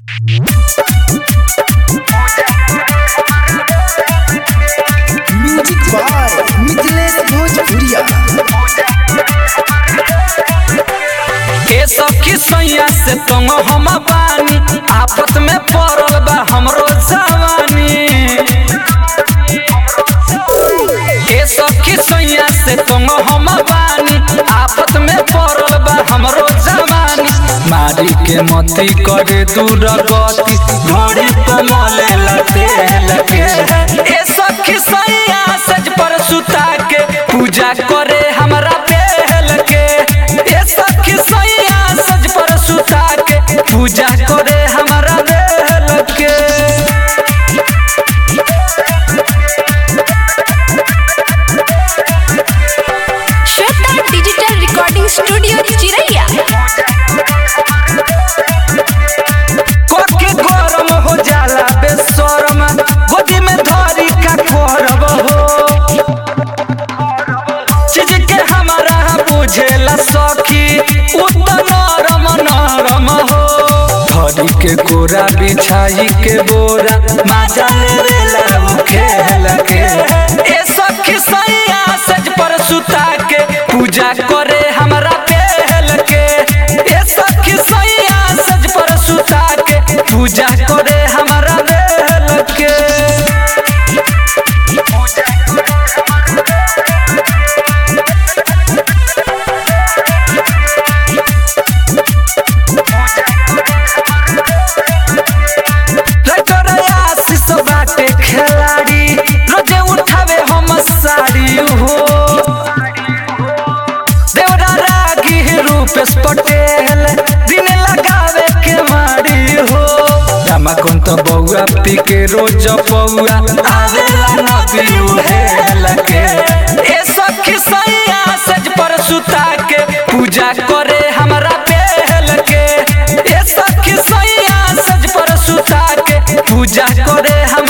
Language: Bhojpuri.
म्यूजिक बाय मिथिलेश भोजपुरिया ए सखी सैया से तंग हम बानी आफत में पड़ल बा हमरो जवानी ए सखी सैया से तंग हम बानी आफत में पड़ल बा हमरो जवानी मारी के मती करे दूर गति घोड़ी कमले लते लगे ए सखी सैया सज पर सुता के पूजा करे हमरा बेल के ए सखी सैया सज पर सुता के पूजा करे हमरा बेल के श्वेता डिजिटल रिकॉर्डिंग स्टूडियो चिरैया कोके गरम हो जाला बेशरम गोदी में धरी का करब हो चीज के हमारा बुझेला सखी उ त नरम नरम हो धरी के कोरा बिछाई के बोरा माजा लेवेला उ खेल के ए सखी सैया सज पर सुता के पूजा करे हमरा बेल के ए सखी सैया सज पर सुता के पूजा करे हमरा बेल के लटोरा आशीष बाटे खिलाड़ी रोजे उठावे हम साड़ी हो देवरा रागी रूपेश पटेल दिन लगावे के मारी हो रामा कुंत बउआ पी के रोज पौआ आवेला नदी उहेल के ए सखी सैया सज पर सुता के पूजा करे हमरा बेल के ए सखी सैया सज पर सुता के पूजा करे हम